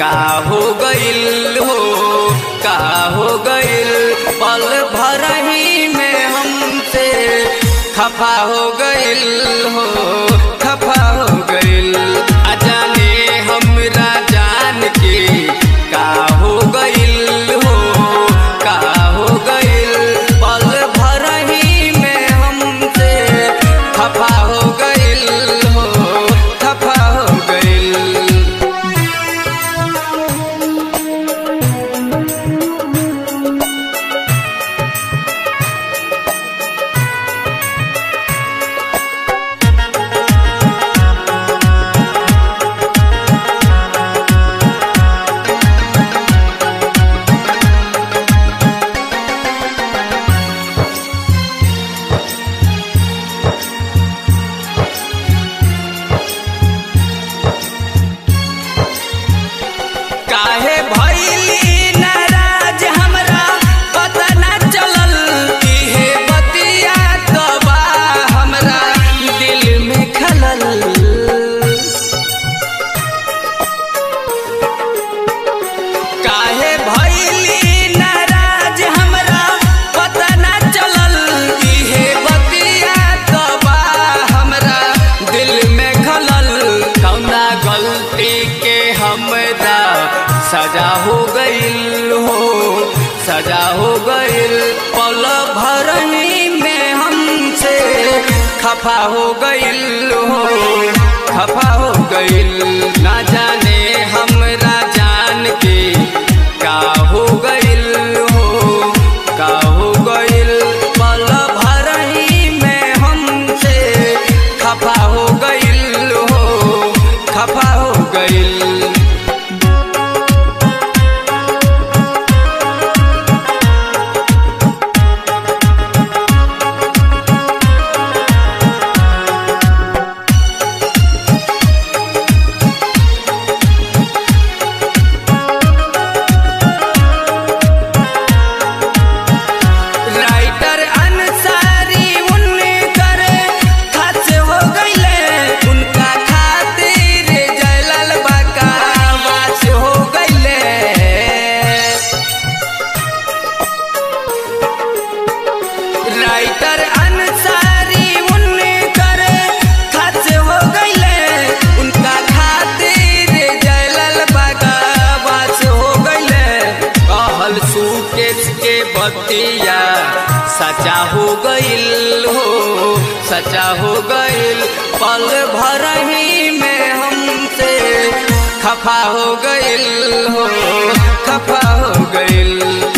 का हो गइल हो का हो गइल पल भर ही में हमसे खफा हो गइल हो खफा हो गइल अजाने हमरा जान के का हो गइल हो का हो गइल पल भर ही में हमसे खफा हो गइल हो खफा हो गइल काहे भइली नाराज हमरा पता ना चलल इहे बतिया तबा हमरा दिल में खलल काहे भइली नाराज हमरा पता ना चलल इहे बतिया तबा हमरा दिल में खलल कौना गलती के हमरा सजा हो गइल हो सजा हो गइल पल भरनी में हमसे खफा हो गइल हो खफा हो गइल ना जाने हमरा जान के का हो गइल हो का हो गइल पल भरही में हमसे खफा हो गइल हो खफा हो गइल राइटर अंसारी उनकर खस हो गइले उनका खातिर जयलाल बाका वास हो गइले राइटर अंसारी उनकर खस हो गइले उनका खातिर जयलाल बाका वास हो गइले कहल सुकेश के बतिया सचा हो गइल हो सचा हो गइल पल भर ही में हमसे खफा हो गइल हो खफा हो गइल